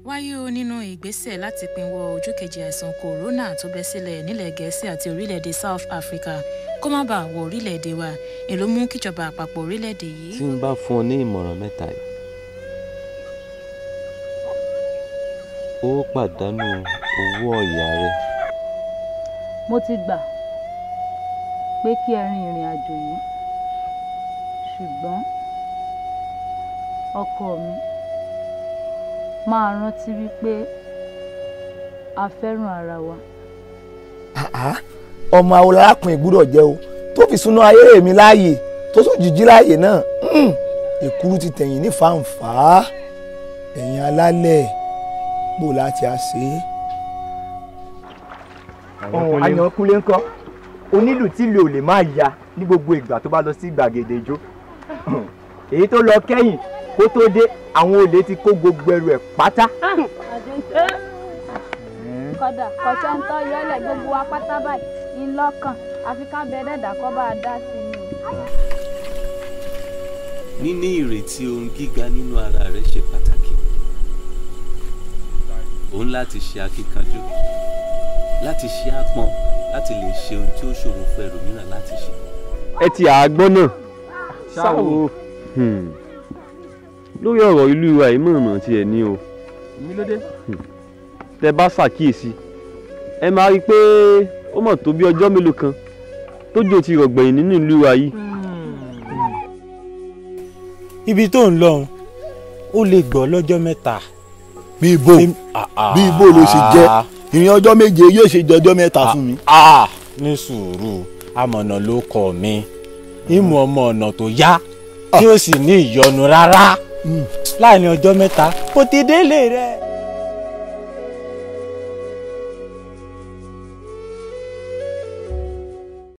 wáyé o nínú ìgbésẹ̀ láti pinwọ́ ojú kejì àìsàn kòrónà tó bẹ́ sílẹ̀ nílẹ̀ gẹ̀ẹ́sì àti orílẹ̀-èdè south africa kó má bàa wọ orílẹ̀-èdè wa èló mú kíjọba àpapọ̀ orílẹ̀-èdè yìí. tí n bá fún ọ ní ìmọ̀ràn mẹ́ta yìí ó pàdánù owó ọ̀yà rẹ mo ti gbà pé kí ẹ rin ìrìn àjò yìí ṣùgbọ́n ọkọ mi máa rántí wípé a fẹ́ràn ara wa. Àá, ọmọ awolarákùnrin gbúdọ̀ jẹ́ o tó fi súná ayé mi láàyè tó tún jíjí láàyè náà mm, èkúrú ti tẹ̀yìn ní fàǹfà ẹ̀yìn alálẹ̀ bò láti á ṣe é. ọ̀hún Àyànkúnlé ńkọ́ onílù tí ilé ò lè máa ya ní gbogbo ìgbà tó bá lọ sí gbàgede ijó èyí tó lọ kẹ́yìn kó tó dé àwọn olè ti kó gbogbo ẹrù ẹ̀ pátá. kódà kọ̀sẹ́ńtọ́ yọlẹ̀ gbogbo wa pátá báyìí ńlọ́kàn àfi ká bẹ dẹ́dà kọ́ bá a dá sí i ni o. níní ìrètí ohun gíga nínú ara rẹ ṣe pàtàkì o ń láti ṣe akíkanjú láti ṣe àpọn láti lè ṣe ohun tí ó ṣòro fún ẹlòmíràn láti ṣe. ẹ ti àgbọ́n náà Ṣáwo. Hmm. lórí ọ̀rọ̀ ìlú wa yìí mọ̀ọ́mọ̀ tiẹ̀ ní o mi ló dé. tẹ bá ṣàkíyèsí ẹ máa rí i pé ó mọ̀ tó bí ọjọ́ mélòó kan tójò ti rọ̀gbẹ̀yìn nínú ìlú wa yìí. ibi tó ń lọ òun ó lè gbọ́ lọ́jọ́ mẹ́ta. bí ibo bí ibo ló ṣe jẹ́ ìrìn ọjọ́ méje yóò ṣe jọjọ́ mẹ́ta fún mi. Ah, ní sùúrù amọ̀nà ló kọ̀ mí ìmọ̀ ọmọ ọ̀nà tó yá tí ó sì ní ìyọnu rárá láàrin ọjọ́ mẹ́ta kò ti délé rẹ̀.